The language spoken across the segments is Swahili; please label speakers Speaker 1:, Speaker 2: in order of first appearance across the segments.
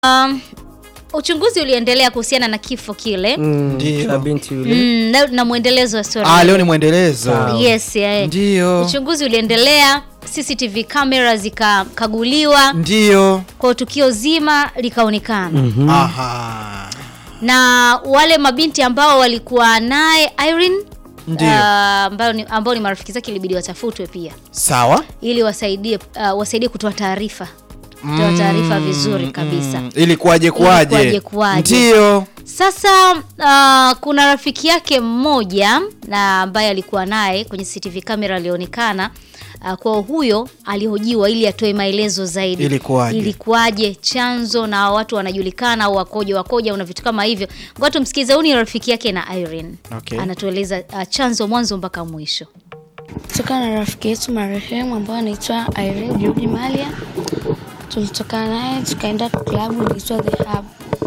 Speaker 1: Um, uchunguzi uliendelea kuhusiana na kifo kile mm.
Speaker 2: Ndio.
Speaker 3: cha binti yule
Speaker 1: na, na mwendelezo wa story.
Speaker 2: Ah, leo ni mwendelezo.
Speaker 1: Yes, yeah.
Speaker 2: Ndio.
Speaker 1: Uchunguzi uliendelea, CCTV kamera zikakaguliwa,
Speaker 2: Ndio.
Speaker 1: kwa tukio zima likaonekana
Speaker 2: Aha.
Speaker 1: na wale mabinti ambao walikuwa naye Irene
Speaker 2: Ndio.
Speaker 1: uh, ambao ni, ambao ni marafiki zake ilibidi watafutwe pia
Speaker 2: Sawa.
Speaker 1: ili wasaidie uh, wasaidie kutoa taarifa kutoa taarifa vizuri kabisa.
Speaker 2: Mm, ili kuwaje kuwaje?
Speaker 1: kuwaje kuwaje.
Speaker 2: Ndio.
Speaker 1: Sasa uh, kuna rafiki yake mmoja na ambaye alikuwa naye kwenye CCTV kamera alionekana uh, kwa huyo alihojiwa ili atoe maelezo zaidi.
Speaker 2: Ilikuwaje?
Speaker 1: Ilikuwaje, chanzo na watu wanajulikana au wakoje wakoje na vitu kama hivyo. Ngoja tumsikize, huyu ni rafiki yake na Irene.
Speaker 2: Okay.
Speaker 1: Anatueleza uh, chanzo mwanzo mpaka mwisho.
Speaker 4: Tulitokana na rafiki yetu marehemu ambayo anaitwa Irene Judy Malia. Tulitokana naye tukaenda klabu inaitwa The Hub.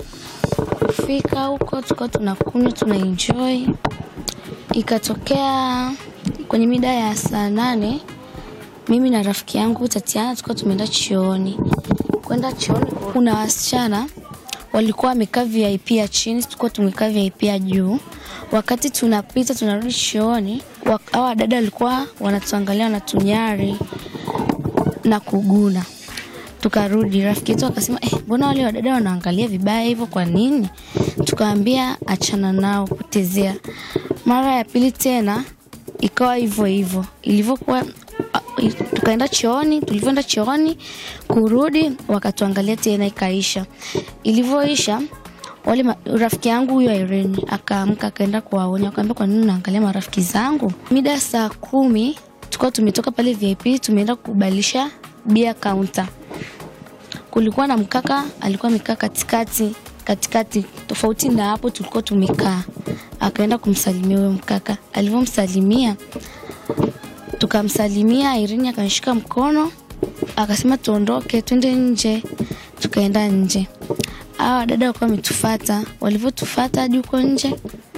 Speaker 4: Kufika huko tulikuwa tunakunywa tuna enjoy, ikatokea kwenye mida ya saa nane mimi na rafiki yangu Tatiana tulikuwa tumeenda chooni. Kwenda chooni, kuna wasichana walikuwa wamekaa VIP ya chini, tulikuwa tumekaa VIP ya juu. Wakati tunapita tunarudi chooni, wa- hawa dada walikuwa wanatuangalia wanatunyari na kuguna. Tukarudi, rafiki yetu akasema eh, mbona wale wadada wanaangalia vibaya hivyo, kwa nini? Tukaambia achana nao, potezea. Mara ya pili tena ikawa hivyo hivyo ilivyokuwa a- i- tukaenda chooni tulivyoenda chooni kurudi wakatuangalia tena ikaisha ilivyoisha wale ma- rafiki yangu huyo Irene akaamka akaenda kuwaonya akaambia kwa nini unaangalia marafiki zangu mida ya saa kumi tulikuwa tumetoka pale VIP tumeenda kubadilisha bia counter kulikuwa na mkaka alikuwa amekaa katikati katikati tofauti na hapo tulikuwa tumekaa akaenda kumsalimia huyo mkaka alivyomsalimia tukamsalimia Irene akanishika mkono akasema tuondoke twende nje tukaenda nje hawa dada walikuwa wametufata walivyotufata hadi huko nje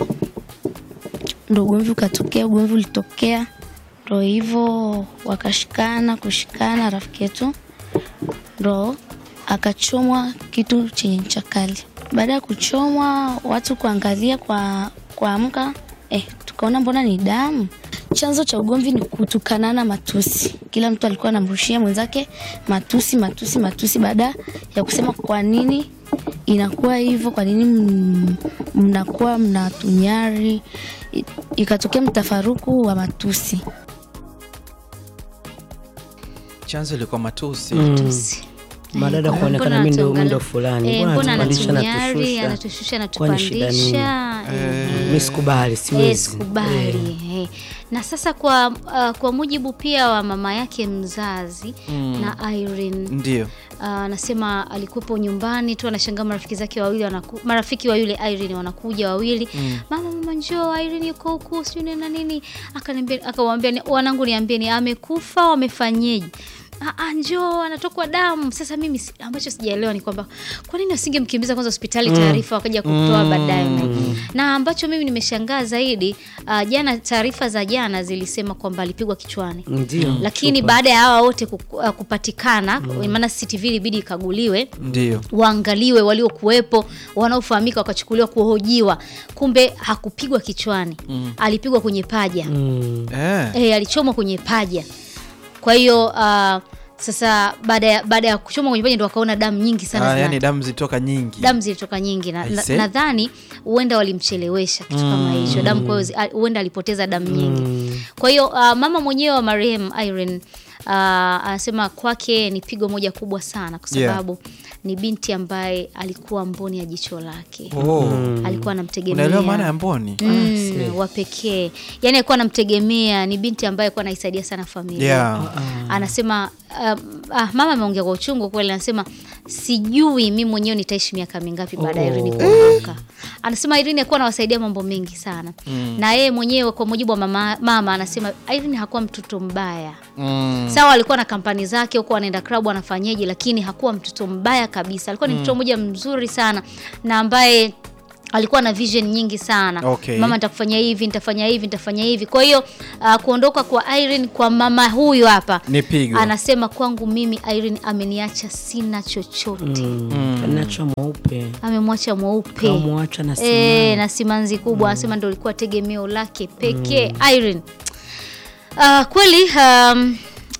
Speaker 4: ndo ugomvi ukatokea ugomvi ulitokea ndo hivyo wakashikana kushikana rafiki yetu ndo akachomwa kitu chenye ncha kali. Baada ya kuchomwa, watu kuangalia kwa kuamka, eh, tukaona mbona ni damu. Chanzo cha ugomvi ni kutukanana matusi. Kila mtu alikuwa anamrushia mwenzake matusi, matusi, matusi, baada ya kusema kwa nini inakuwa hivyo, kwa nini m- mnakuwa mnatunyari. I- Ikatokea mtafaruku wa matusi.
Speaker 2: Chanzo ilikuwa matusi.
Speaker 1: Tusi.
Speaker 3: madada
Speaker 1: Mbona
Speaker 3: kuonekana mi ndo
Speaker 1: anatuangalia?
Speaker 3: mi ndo fulani
Speaker 1: Eh,
Speaker 3: mbona
Speaker 1: mbona
Speaker 3: anatupandisha
Speaker 1: anatunyari,
Speaker 3: natushusha
Speaker 1: anatushusha,
Speaker 3: Kwani shida nini?
Speaker 1: anatupandisha. eh,
Speaker 3: mi sikubali
Speaker 1: Eh,
Speaker 3: siwezi
Speaker 1: sikubali eh. na sasa kwa uh, kwa mujibu pia wa mama yake mzazi na Irene
Speaker 2: Ndio.
Speaker 1: Ah, anasema alikuwepo nyumbani tu anashangaa marafiki zake wawili wanaku, marafiki wa yule Irene wanakuja wawili mama mama njoo Irene yuko huku sijui nini na nini akaniambia akawaambia ni- wanangu niambieni amekufa wamefanyeje Ah, ah, njoo anatokwa damu sasa mimi si- ambacho sijaelewa ni kwamba kwa nini wasingemkimbiza kwanza hospitali taarifa wakaja kutoa baadaye na ambacho mimi nimeshangaa zaidi ah, jana taarifa za jana zilisema kwamba alipigwa kichwani
Speaker 3: ndio
Speaker 1: lakini baada ya hawa wote ku- uh, kupatikana maana CCTV ilibidi ikaguliwe
Speaker 2: Ndio.
Speaker 1: waangaliwe waliokuwepo wanaofahamika wakachukuliwa kuhojiwa kumbe hakupigwa kichwani alipigwa kwenye paja
Speaker 3: Mm.
Speaker 2: Eh.
Speaker 1: e, alichomwa kwenye paja kwa hiyo uh, sasa baada ya baada ya kuchomwa kwenye paja ndo wakaona damu nyingi sana
Speaker 2: Ah,
Speaker 1: zina-
Speaker 2: yani damu zitoka nyingi.
Speaker 1: damu zilitoka nyingi na- na-
Speaker 2: Aise.
Speaker 1: nadhani huenda walimchelewesha kitu kama hicho damu kwa hiyo zi- a- huenda alipoteza damu nyingi kwa hiyo uh, mama mwenyewe wa marehemu Irene uh, anasema kwake ni pigo moja kubwa sana kwa
Speaker 2: Yeah.
Speaker 1: sababu ni binti ambaye alikuwa mboni ya jicho lake
Speaker 2: Oh.
Speaker 1: alikuwa anamtegemea
Speaker 2: Unaelewa maana ya mboni?
Speaker 1: Mm, wa pekee yani alikuwa anamtegemea ni binti ambaye alikuwa anaisaidia sana familia
Speaker 2: Yeah.
Speaker 1: anasema um, ah, mama ameongea kwa uchungu kweli anasema sijui mi mwenyewe nitaishi miaka mingapi baada ya Irene kuondoka anasema Irene alikuwa anawasaidia mambo mengi sana na yeye mwenyewe kwa mujibu wa mama, mama anasema Irene hakuwa mtoto mbaya
Speaker 2: Mm.
Speaker 1: sawa alikuwa na kampani zake huko anaenda klabu anafanyeje lakini hakuwa mtoto mbaya kabisa alikuwa ni mtoto mmoja mzuri sana na ambaye alikuwa na vision nyingi sana
Speaker 2: Okay.
Speaker 1: mama nitakufanyia hivi nitafanya hivi nitafanya hivi kwa hiyo uh, kuondoka kwa Irene kwa mama huyu hapa
Speaker 2: Ni pigo.
Speaker 1: anasema kwangu mimi Irene ameniacha sina chochote
Speaker 3: Anacha mweupe
Speaker 1: amemwacha mweupe
Speaker 3: kamwacha na
Speaker 1: e,
Speaker 3: simanzi.
Speaker 1: na simanzi kubwa anasema ndo ilikuwa tegemeo lake pekee Irene uh, kweli um,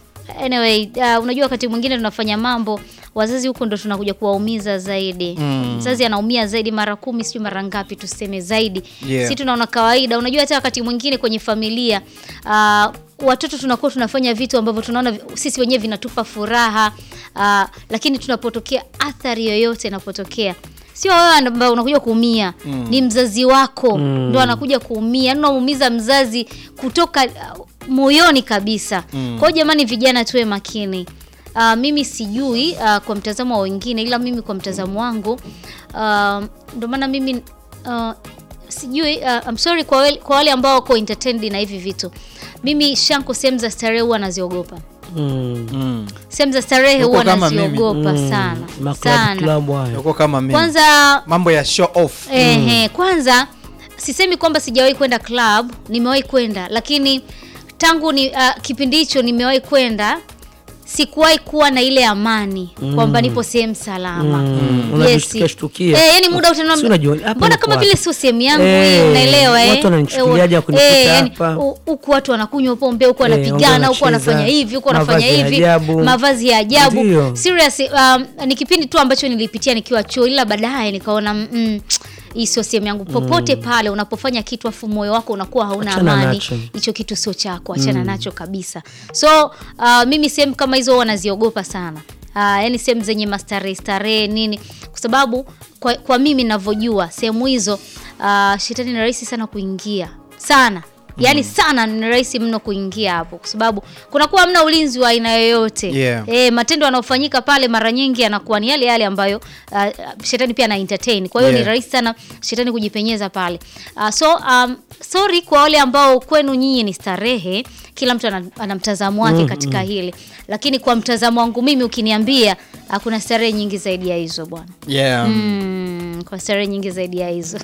Speaker 1: anyway uh, unajua wakati mwingine tunafanya mambo wazazi huko ndo tunakuja kuwaumiza zaidi
Speaker 2: Mm.
Speaker 1: mzazi anaumia zaidi mara kumi sijui mara ngapi tuseme zaidi
Speaker 2: Yeah.
Speaker 1: si tunaona kawaida unajua hata wakati mwingine kwenye familia uh, watoto tunakuwa tunafanya vitu ambavyo tunaona vi- sisi wenyewe vinatupa furaha uh, lakini tunapotokea athari yoyote inapotokea sio wewe ambao unakuja kuumia mm. ni mzazi wako mm. ndo anakuja kuumia yani unamuumiza mzazi kutoka uh, moyoni kabisa mm. kwao jamani vijana tuwe makini Uh, mimi sijui uh, kwa mtazamo wa wengine ila mimi kwa mtazamo wangu uh, ndo maana mimi uh, sijui uh, I'm sorry kwa wale, kwa wale ambao wako entertained na hivi vitu mimi shanko sehemu za starehe huwa naziogopa
Speaker 3: Mm.
Speaker 2: Mm.
Speaker 1: sehemu za starehe
Speaker 2: Uko
Speaker 1: huwa
Speaker 2: kama mimi.
Speaker 1: naziogopa
Speaker 3: Mm.
Speaker 1: sana
Speaker 3: Maclub
Speaker 1: sana
Speaker 3: club hayo.
Speaker 2: Uko kama mimi.
Speaker 1: kwanza
Speaker 2: mambo ya show off.
Speaker 1: Ehe, kwanza sisemi kwamba sijawahi kwenda club, nimewahi kwenda, lakini tangu ni uh, kipindi hicho nimewahi kwenda sikuwahi kuwa na ile amani kwamba nipo sehemu salama.
Speaker 3: Mm. Unajishtukia shtukia.
Speaker 1: Eh, yani muda utaniambia,
Speaker 3: Si unajua, hapa
Speaker 1: mbona
Speaker 3: niko
Speaker 1: kama
Speaker 3: wapi?
Speaker 1: vile sio sehemu yangu
Speaker 3: Eh,
Speaker 1: hii, unaelewa eh?
Speaker 3: watu wananichukuliaje
Speaker 1: Eh,
Speaker 3: kunikuta
Speaker 1: eh, yani,
Speaker 3: hapa?
Speaker 1: hu- huku watu wanakunywa pombe, huku
Speaker 3: Eh,
Speaker 1: wanapigana, huku
Speaker 3: wanacheza,
Speaker 1: wanafanya hivi, huku wanafanya
Speaker 3: mavazi ya
Speaker 1: hivi,
Speaker 3: ajabu.
Speaker 1: mavazi ya ajabu.
Speaker 3: Ndio.
Speaker 1: Serious, um, ni kipindi tu ambacho nilipitia nikiwa chuo, ila baadaye nikaona mm, hii sio sehemu yangu. Popote pale unapofanya kitu afu moyo wako unakuwa hauna
Speaker 3: Achana
Speaker 1: amani,
Speaker 3: nacho.
Speaker 1: hicho kitu sio chako, achana nacho kabisa. So uh, mimi sehemu kama hizo huwa naziogopa sana. Uh, yani sehemu zenye mastarehe starehe nini, kwa sababu kwa, kwa mimi ninavyojua sehemu hizo uh, shetani ni rahisi sana kuingia sana yaani sana ni rahisi mno kuingia hapo kwa sababu kunakuwa hamna ulinzi wa aina yoyote
Speaker 2: Yeah.
Speaker 1: e, matendo yanayofanyika pale mara nyingi yanakuwa ni yale yale ambayo uh, shetani pia ana entertain kwa hiyo
Speaker 2: Yeah.
Speaker 1: ni rahisi sana shetani kujipenyeza pale uh, so um, sorry kwa wale ambao kwenu nyinyi ni starehe kila mtu ana, ana mtazamo wake katika hili lakini kwa mtazamo wangu mimi ukiniambia uh, kuna starehe nyingi zaidi ya hizo bwana
Speaker 2: Yeah.
Speaker 1: mm, kwa starehe nyingi zaidi ya hizo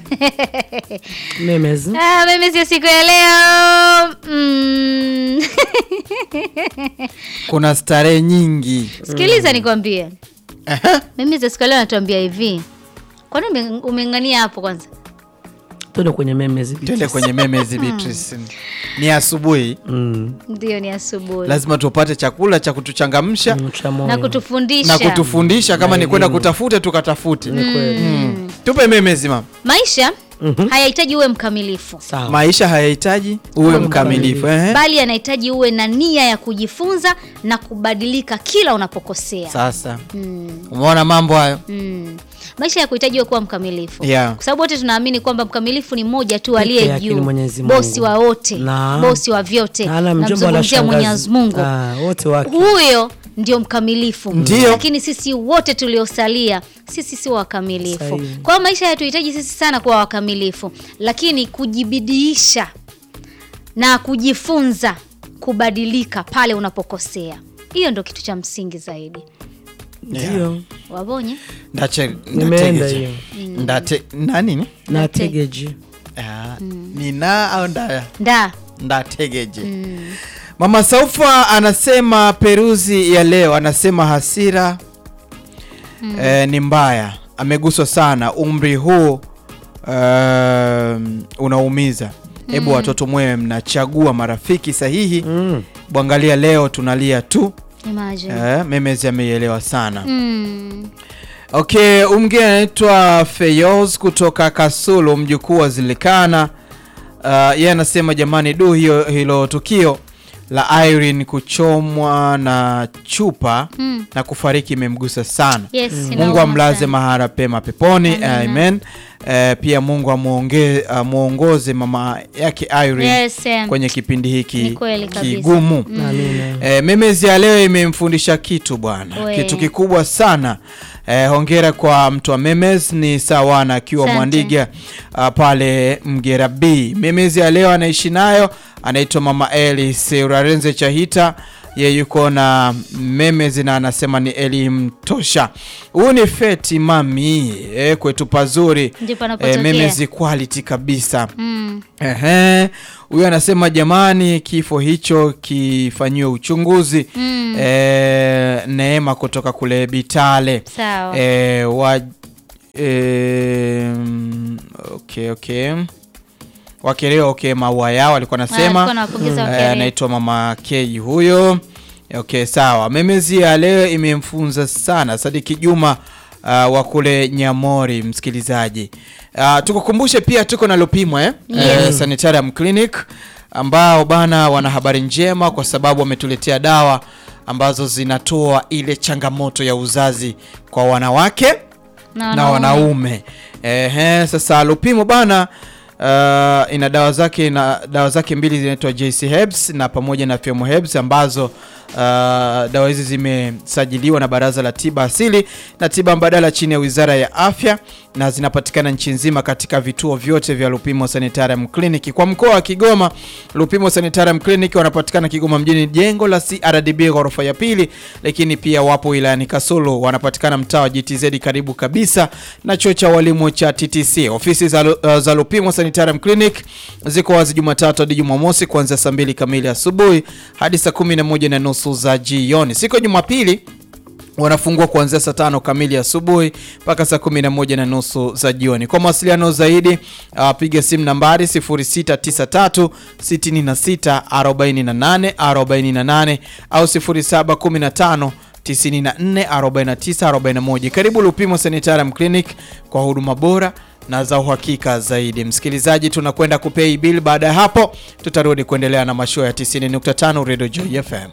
Speaker 3: Memes.
Speaker 1: Ah, mimi sio siku ya leo mm.
Speaker 2: Kuna starehe nyingi.
Speaker 1: sikiliza nikwambie
Speaker 2: Aha.
Speaker 1: mimi za siku ya leo natuambia hivi kwani ume- umeng'ania hapo kwanza
Speaker 3: Tuende kwenye memes.
Speaker 2: Tuende kwenye memes Beatrice. Ni asubuhi,
Speaker 3: Mm.
Speaker 1: ndio ni asubuhi
Speaker 2: lazima tupate chakula cha kutuchangamsha
Speaker 3: Mm, cha moyo.
Speaker 1: na kutufundisha
Speaker 2: na kutufundisha kama ni kwenda kutafute tukatafute.
Speaker 3: Ni kweli.
Speaker 2: Mm. Tupe memes mama.
Speaker 1: maisha hayahitaji uwe mkamilifu
Speaker 3: Sawa.
Speaker 2: Maisha hayahitaji uwe mkamilifu. Ehe.
Speaker 1: bali yanahitaji uwe na nia ya kujifunza na kubadilika kila unapokosea
Speaker 2: Sasa umeona mambo hayo?
Speaker 1: Mm. maisha ya kuhitaji uwe kuwa mkamilifu
Speaker 2: Yeah.
Speaker 1: kwa sababu wote tunaamini kwamba mkamilifu ni mmoja tu
Speaker 3: Peke
Speaker 1: aliye
Speaker 3: yake ni
Speaker 1: juu
Speaker 3: Mwenyezi Mungu.
Speaker 1: bosi wa wote
Speaker 3: Na-
Speaker 1: bosi wa vyote
Speaker 3: Na ala mjomba wala
Speaker 1: namzungumzia
Speaker 3: shangazi.
Speaker 1: mwenyezi mungu
Speaker 3: Ah, wote wake.
Speaker 1: huyo ndio mkamilifu
Speaker 2: Ndio.
Speaker 1: lakini sisi wote tuliosalia sisi sio wakamilifu
Speaker 3: Sahihi.
Speaker 1: kwa hiyo maisha yatuhitaji sisi sana kuwa wakamilifu lakini kujibidiisha na kujifunza kubadilika pale unapokosea hiyo ndo kitu cha msingi zaidi
Speaker 3: Ndio.
Speaker 1: wabonye
Speaker 2: Ndache
Speaker 3: Nimeenda
Speaker 2: ndategeje.
Speaker 3: hiyo.
Speaker 2: Ndate na nini?
Speaker 3: Na tegeji.
Speaker 2: Ah, ni na au nda
Speaker 1: nda
Speaker 2: ndategeje. Mama Saufa anasema peruzi ya leo, anasema hasira eh, ni mbaya, ameguswa sana. Umri huu um, unaumiza. Hebu watoto mwewe mnachagua marafiki sahihi.
Speaker 3: Mm.
Speaker 2: Bwangalia leo tunalia tu.
Speaker 1: imagine
Speaker 2: Eh, memezi ameielewa sana.
Speaker 1: mm.
Speaker 2: Okay, umgeni anaitwa Feyoz kutoka Kasulu, mjukuu wa Zilikana. Uh, yeye anasema jamani, du hiyo hilo tukio la Irene kuchomwa na chupa
Speaker 1: Mm.
Speaker 2: na kufariki imemgusa sana.
Speaker 1: yes
Speaker 2: Mungu
Speaker 1: inauma
Speaker 2: amlaze
Speaker 1: sana.
Speaker 2: mahara pema peponi,
Speaker 1: Amina.
Speaker 2: amen. Eh, pia Mungu amuonge- amuongoze mama yake Irene
Speaker 1: Yes, em.
Speaker 2: kwenye kipindi
Speaker 1: Ni
Speaker 2: hiki
Speaker 1: kweli kabisa.
Speaker 2: kigumu.
Speaker 3: Amina.
Speaker 2: E, memezi ya leo imemfundisha kitu bwana,
Speaker 1: We.
Speaker 2: kitu kikubwa sana. E, hongera kwa mtu wa memes ni sawana akiwa
Speaker 1: Asante.
Speaker 2: Mwandiga a, pale Mgera B. Memezi ya leo anaishi nayo anaitwa mama Elis Urarenze Chahita ye yuko na memezi na anasema ni elimu tosha. Huyu ni Feti Mami eh, kwetu pazuri
Speaker 1: Ndipo anapotokea.
Speaker 2: memezi quality kabisa.
Speaker 1: Mm.
Speaker 2: Ehe, huyu anasema jamani, kifo hicho kifanyiwe uchunguzi.
Speaker 1: Mm.
Speaker 2: Eh, Neema kutoka kule Bitale.
Speaker 1: Sawa.
Speaker 2: Eh, wa eh, okay, okay. Wakerewa okay, maua yao alikuwa
Speaker 1: Ah,
Speaker 2: anasema
Speaker 1: alikuwa anawapongeza
Speaker 2: Eh,
Speaker 1: Wakerewa.
Speaker 2: anaitwa mama Kei huyo. Okay, sawa. Memezi ya leo imemfunza sana Sadiki Juma uh, wa kule Nyamori, msikilizaji. Uh, tukukumbushe pia tuko na Lupimwa eh? Eh, Sanitarium Clinic ambao bana wana habari njema kwa sababu wametuletea dawa ambazo zinatoa ile changamoto ya uzazi kwa wanawake
Speaker 1: Na
Speaker 2: na wanaume. Ehe, sasa Lupimo bana uh, ina dawa zake na dawa zake mbili zinaitwa JC Herbs na pamoja na Femo Herbs ambazo uh, dawa hizi zimesajiliwa na Baraza la Tiba Asili na Tiba Mbadala chini ya Wizara ya Afya na zinapatikana nchi nzima katika vituo vyote vya Lupimo Sanitarium Clinic. Kwa mkoa wa Kigoma, Lupimo Sanitarium Clinic wanapatikana Kigoma mjini, jengo la CRDB ghorofa ya pili, lakini pia wapo wilayani Kasulu, wanapatikana mtaa wa GTZ karibu kabisa na chuo cha walimu cha TTC. Ofisi za, Lu- uh, za Lupimo Sanitarium Clinic ziko wazi Jumatatu hadi Jumamosi kuanzia saa mbili kamili asubuhi hadi saa kumi na moja na nusu za jioni. Siku ya Jumapili wanafungua kuanzia saa tano kamili asubuhi mpaka saa kumi na moja na nusu za jioni. Kwa mawasiliano zaidi uh, piga simu nambari 0693 66 48 48 au 0715 94 49 41. Karibu Lupimo Sanitarium Clinic kwa huduma bora na za uhakika zaidi. Msikilizaji, tunakwenda kupay bill. Baada ya hapo, tutarudi kuendelea na mashua ya 90.5 Radio Joy FM.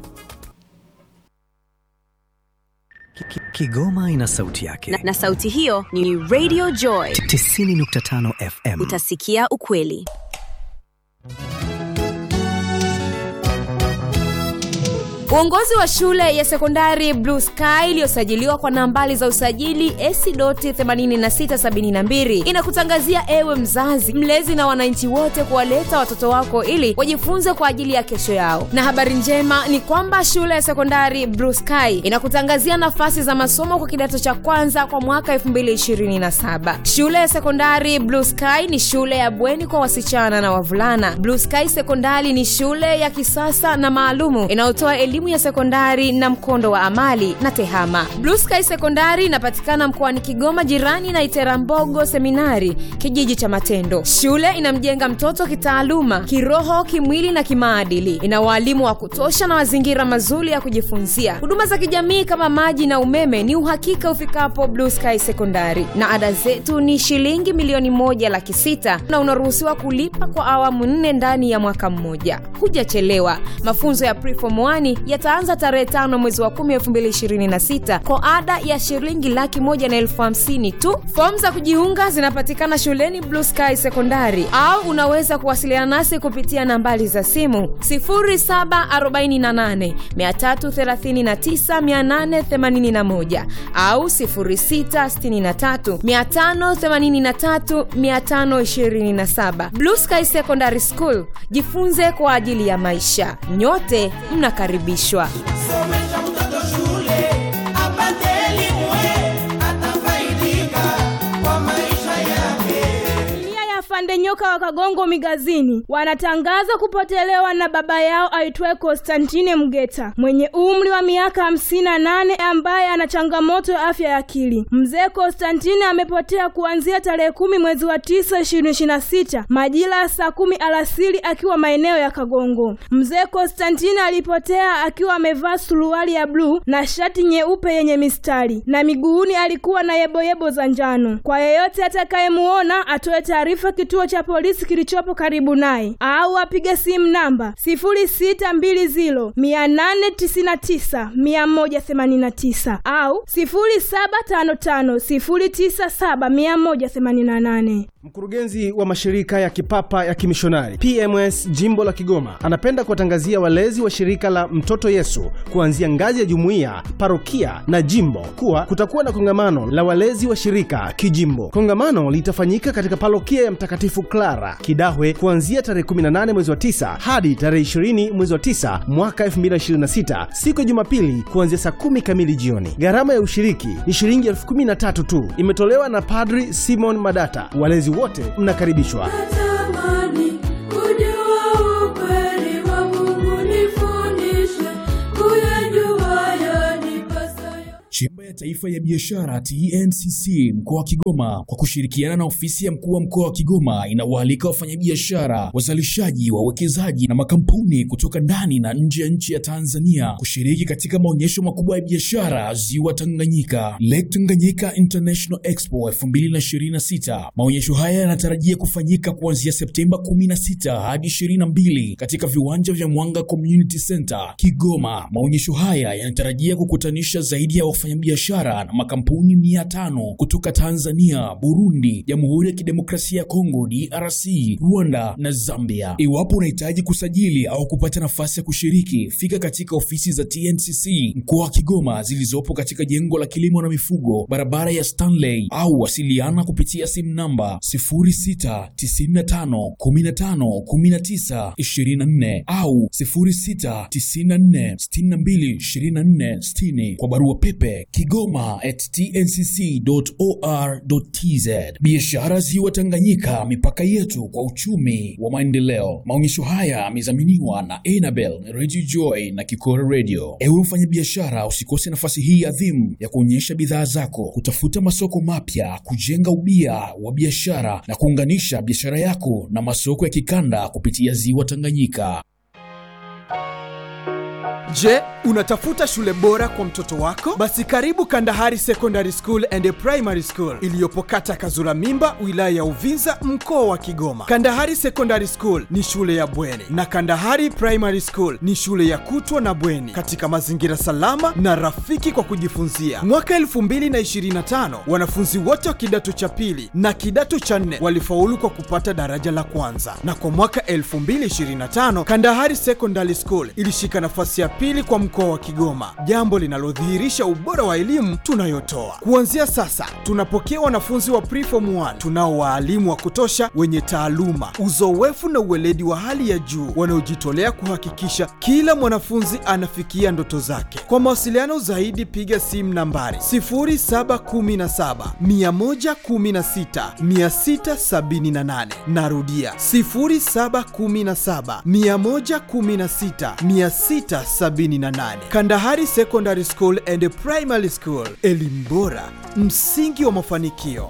Speaker 5: Ki- ki- Kigoma ina sauti yake.
Speaker 6: na, na sauti hiyo ni Radio Joy.
Speaker 5: 90.5 FM.
Speaker 6: Utasikia ukweli.
Speaker 7: Uongozi wa shule ya sekondari Blue Sky iliyosajiliwa kwa nambari za usajili AC.8672 inakutangazia ewe mzazi, mlezi na wananchi wote kuwaleta watoto wako ili wajifunze kwa ajili ya kesho yao. Na habari njema ni kwamba shule ya sekondari Blue Sky inakutangazia nafasi za masomo kwa kidato cha kwanza kwa mwaka 2027. Shule ya sekondari Blue Sky ni shule ya bweni kwa wasichana na wavulana. Blue Sky Sekondari ni shule ya kisasa na maalumu inayotoa elimu ya sekondari na mkondo wa amali na tehama. Blue Sky Sekondari inapatikana mkoani Kigoma, jirani na Iterambogo Seminari, kijiji cha Matendo. Shule inamjenga mtoto kitaaluma, kiroho, kimwili na kimaadili. Ina waalimu wa kutosha na mazingira mazuri ya kujifunzia. Huduma za kijamii kama maji na umeme ni uhakika ufikapo Blue Sky Sekondari, na ada zetu ni shilingi milioni moja laki sita na unaruhusiwa kulipa kwa awamu nne ndani ya mwaka mmoja. Hujachelewa. Mafunzo ya Preform 1 yataanza tarehe tano mwezi wa kumi elfu mbili ishirini na sita kwa ada ya shilingi laki moja na elfu hamsini tu. Fomu za kujiunga zinapatikana shuleni Blue Sky Sekondari, au unaweza kuwasiliana nasi kupitia nambari za simu 0748 339 881 au 0663 583 527. Blue Sky Secondary School, jifunze kwa ajili ya maisha. Nyote mnakaribishwa.
Speaker 8: Somesha mtoto shule apate elimu, atafaidika kwa maisha yake.
Speaker 9: Familia ya Fande Nyoka wa Kagongo Migazini wanatangaza kupotelewa na baba yao aitwaye Konstantine Mgeta mwenye umri wa miaka hamsini na nane ambaye ana changamoto ya afya ya akili. Mzee Konstantine amepotea kuanzia tarehe kumi mwezi wa tisa ishirini ishirini na sita majira ya saa kumi alasiri akiwa maeneo ya Kagongo. Mzee Konstantine alipotea akiwa amevaa suruali ya bluu na shati nyeupe yenye mistari na miguuni alikuwa na yeboyebo za njano. Kwa yeyote atakayemuona atoe taarifa kituo cha polisi kilichopo karibu naye au apige simu namba sifuri sita mbili ziro mia nane tisini na tisa mia moja themanini na tisa au sifuri saba tano tano sifuri tisa saba mia moja themanini na nane.
Speaker 10: Mkurugenzi wa mashirika ya kipapa ya kimishonari PMS jimbo la Kigoma anapenda kuwatangazia walezi wa shirika la Mtoto Yesu kuanzia ngazi ya jumuiya, parokia na jimbo kuwa kutakuwa na kongamano la walezi wa shirika kijimbo. Kongamano litafanyika katika parokia ya Mtakatifu Clara Kidahwe kuanzia tarehe 18 mwezi wa 9 hadi tarehe 20 mwezi wa 9 mwaka 2026 siku ya Jumapili kuanzia saa kumi kamili jioni. Gharama ya ushiriki ni shilingi elfu kumi na tatu tu, imetolewa na Padri Simon Madata. Walezi wote mnakaribishwa.
Speaker 8: Natamani kujua ukweli wa Mungu, nifundishe kuyajua yanipasayo.
Speaker 11: Chemba ya Taifa ya Biashara TNCC mkoa wa Kigoma kwa kushirikiana na ofisi ya mkuu wa mkoa wa Kigoma inawaalika wafanyabiashara, wazalishaji, wawekezaji na makampuni kutoka ndani na nje ya nchi ya Tanzania kushiriki katika maonyesho makubwa ya biashara Ziwa Tanganyika, Lake Tanganyika International Expo 2026. Maonyesho haya yanatarajia kufanyika kuanzia Septemba 16 hadi 22 katika viwanja vya Mwanga Community Center Kigoma. Maonyesho haya yanatarajia kukutanisha zaidi ya wafanyabiashara na makampuni mia tano kutoka Tanzania, Burundi, Jamhuri ya Kidemokrasia ya Kongo DRC, Rwanda na Zambia. Iwapo unahitaji kusajili au kupata nafasi ya kushiriki, fika katika ofisi za TNCC mkoa wa Kigoma zilizopo katika jengo la kilimo na mifugo, barabara ya Stanley, au wasiliana kupitia simu namba 0695151924 au 0694622460 kwa barua pepe kigoma at tncc.or.tz. Biashara Ziwa Tanganyika, mipaka yetu kwa uchumi wa maendeleo. Maonyesho haya yamedhaminiwa na Enabel Radio Joy na Kikora Radio. Ewe mfanyabiashara, usikose nafasi hii adhimu ya kuonyesha bidhaa zako, kutafuta masoko mapya, kujenga ubia wa biashara na kuunganisha biashara yako na masoko ya kikanda kupitia Ziwa Tanganyika.
Speaker 2: Je, unatafuta shule bora kwa mtoto wako? Basi karibu Kandahari Secondary School and Primary School iliyopo kata Kazura Mimba, wilaya ya Uvinza, mkoa wa Kigoma. Kandahari Secondary School ni shule ya bweni na Kandahari Primary School ni shule ya kutwa na bweni katika mazingira salama na rafiki kwa kujifunzia. Mwaka 2025 wanafunzi wote wa kidato cha pili na kidato cha nne walifaulu kwa kupata daraja la kwanza, na kwa mwaka 2025 Kandahari Secondary School ilishika nafasi ya pili kwa mkoa wa Kigoma, jambo linalodhihirisha ubora wa elimu tunayotoa. Kuanzia sasa, tunapokea wanafunzi wa preform 1 tunao waalimu wa kutosha wenye taaluma, uzoefu na uweledi wa hali ya juu wanaojitolea kuhakikisha kila mwanafunzi anafikia ndoto zake. Kwa mawasiliano zaidi, piga simu nambari 0717 116 678. Narudia 0717 116 678. Kandahari Secondary School and Primary School, elimu bora, msingi wa mafanikio.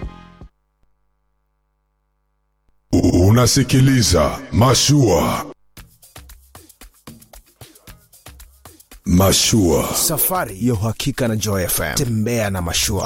Speaker 12: Unasikiliza Mashua. Mashua.
Speaker 13: Safari ya uhakika na Joy FM. Tembea na Mashua.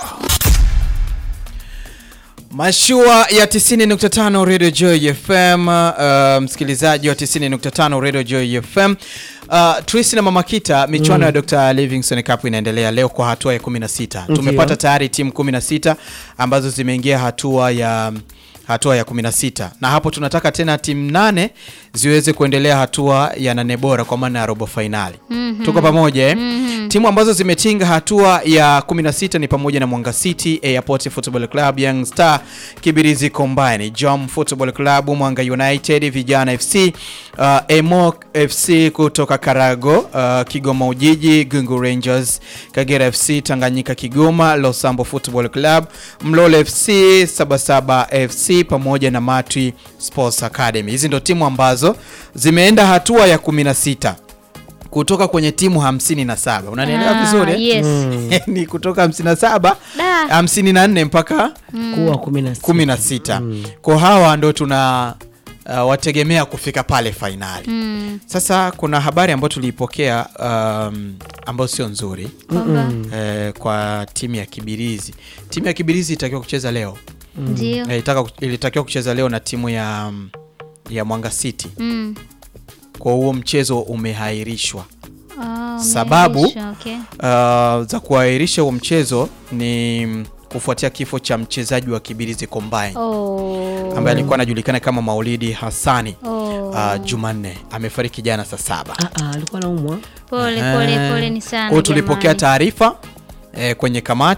Speaker 2: Mashua ya 90.5 Radio Joy FM, uh, msikilizaji wa 90.5 Radio Joy FM. Uh, Tracy na Mama Kita, michuano
Speaker 3: Mm.
Speaker 2: ya Dr. Livingstone Cup inaendelea leo kwa hatua ya 16.
Speaker 3: Ndiyo.
Speaker 2: Tumepata tayari timu 16 ambazo zimeingia hatua ya hatua ya 16 na hapo tunataka tena timu nane ziweze kuendelea hatua ya nane bora kwa maana ya robo fainali.
Speaker 1: Mhm.
Speaker 2: Tuko pamoja eh?
Speaker 1: Mhm.
Speaker 2: Timu ambazo zimetinga hatua ya 16 ni pamoja na Mwanga City, Airport Football Club, Young Star, Kibirizi Combine, Jom Football Club, Mwanga United, Vijana FC, uh, Emo FC kutoka Karago, uh, Kigoma Ujiji, Gungu Rangers, Kagera FC, Tanganyika Kigoma, Losambo Football Club, Mlole FC, Sabasaba FC pamoja na Matwi Sports Academy. Hizi ndo timu ambazo zimeenda hatua ya 16 kutoka kwenye timu 57 unanielewa
Speaker 1: Ah,
Speaker 2: vizuri eh?
Speaker 1: yes. Mm.
Speaker 2: ni kutoka 57
Speaker 1: Da.
Speaker 2: 54 mpaka
Speaker 1: Mm.
Speaker 3: Kuwa 16.
Speaker 2: 16 kwa hawa ndo tuna uh, wategemea kufika pale fainali
Speaker 1: Mm.
Speaker 2: sasa kuna habari ambayo tuliipokea um, ambayo sio nzuri
Speaker 1: Kwamba?
Speaker 2: eh, kwa timu ya Kibirizi. Timu ya Kibirizi itakiwa kucheza leo
Speaker 1: Ndio.
Speaker 2: eh, itaka, ilitakiwa kucheza leo na timu ya ya Mwanga City.
Speaker 1: Mm.
Speaker 2: Kwa huo mchezo umehairishwa.
Speaker 1: Ah,
Speaker 2: Sababu
Speaker 1: umeahirisha, okay.
Speaker 2: uh, za kuahirisha huo mchezo ni kufuatia kifo cha mchezaji wa Kibirizi Combine
Speaker 1: Oh.
Speaker 2: ambaye alikuwa anajulikana kama Maulidi Hassani
Speaker 1: Oh.
Speaker 2: uh, Jumanne amefariki jana saa saba.
Speaker 3: alikuwa naumwa
Speaker 1: Pole pole pole ni sana.
Speaker 2: Kwa hiyo tulipokea
Speaker 1: jamani.
Speaker 2: taarifa eh, kwenye kamati